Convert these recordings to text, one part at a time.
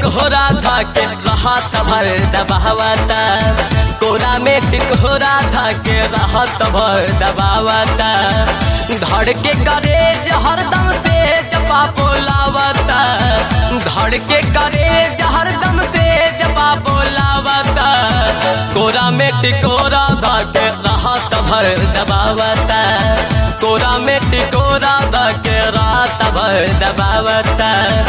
टिकोरा था के रहत भर दबावता कोरा में टिकोरा था के रहत भर दबावता धड़ के करेज हरदम से जपा बोलावता धड़ के करेज हरदम से जपा बोलावता कोरा में टिकोरा था के रहत भर दबावता कोरा में टिकोरा था के रात भर दबावता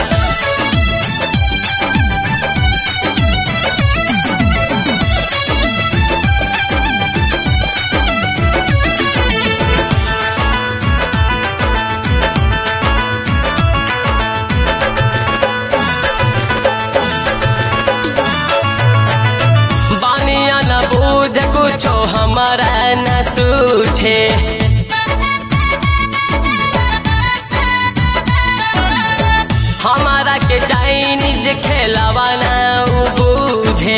बानिया न बूझ कुछो हमारा न सूझे हमारा के चाइनीज खेलावा न उ बूझे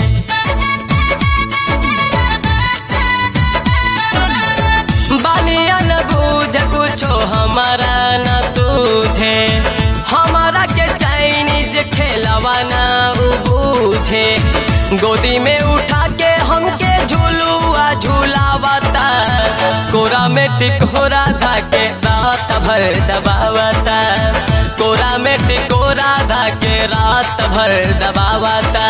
बानिया न बूझ कुछो हमारा न सूझे हमारा के चाइनीज खेलावा न उ बूझे गोदी में उठा के हमके झूलुआ झूलावता कोरा में टिकोरा था के रात भर दबावता कोरा में टिकोरा था के रात भर दबावता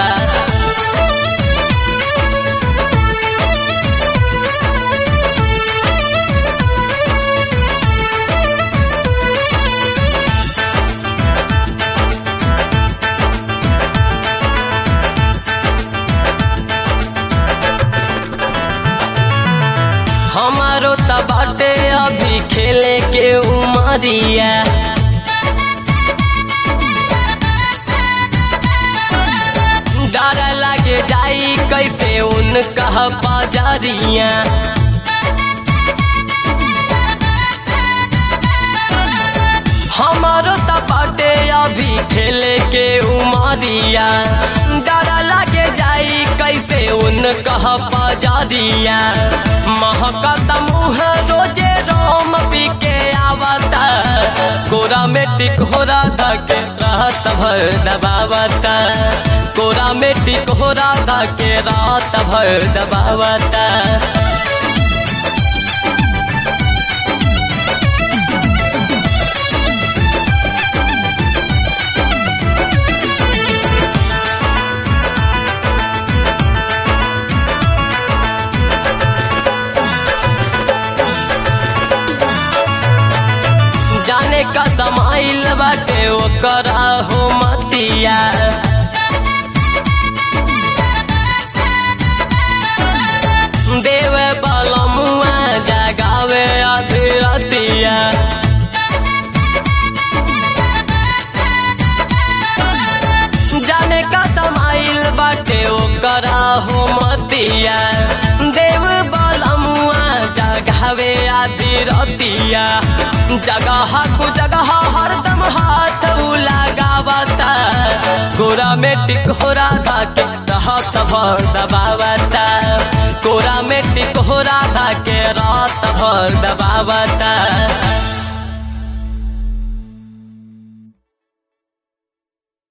हमारो त बाटे अभी खेले के उमरिया डर लागे जाई कैसे उनका बाजारिया हमारो त बाटे अभी खेले के उमरिया डर लागे जाई कैसे उनका बाजारिया महकत मुँह रोजे रोम पी के आवता कोरा में टिकोरा धके रात भर दबावता कोरा में टिकोरा धके रात भर दबावता जाने का समाइल बाटे ओकरा हो मतिया देव बलमुआ जगावे अधीरतिया जाने का समाइल बाटे ओकरा हो मतिया देव बलमुआ जगावे अधीरतिया जगह को जगह हरदम हाथ लगावता कोरा में टिकोरा था के रहत भर दबावता कोरा में टिकोरा था के रात भर दबावता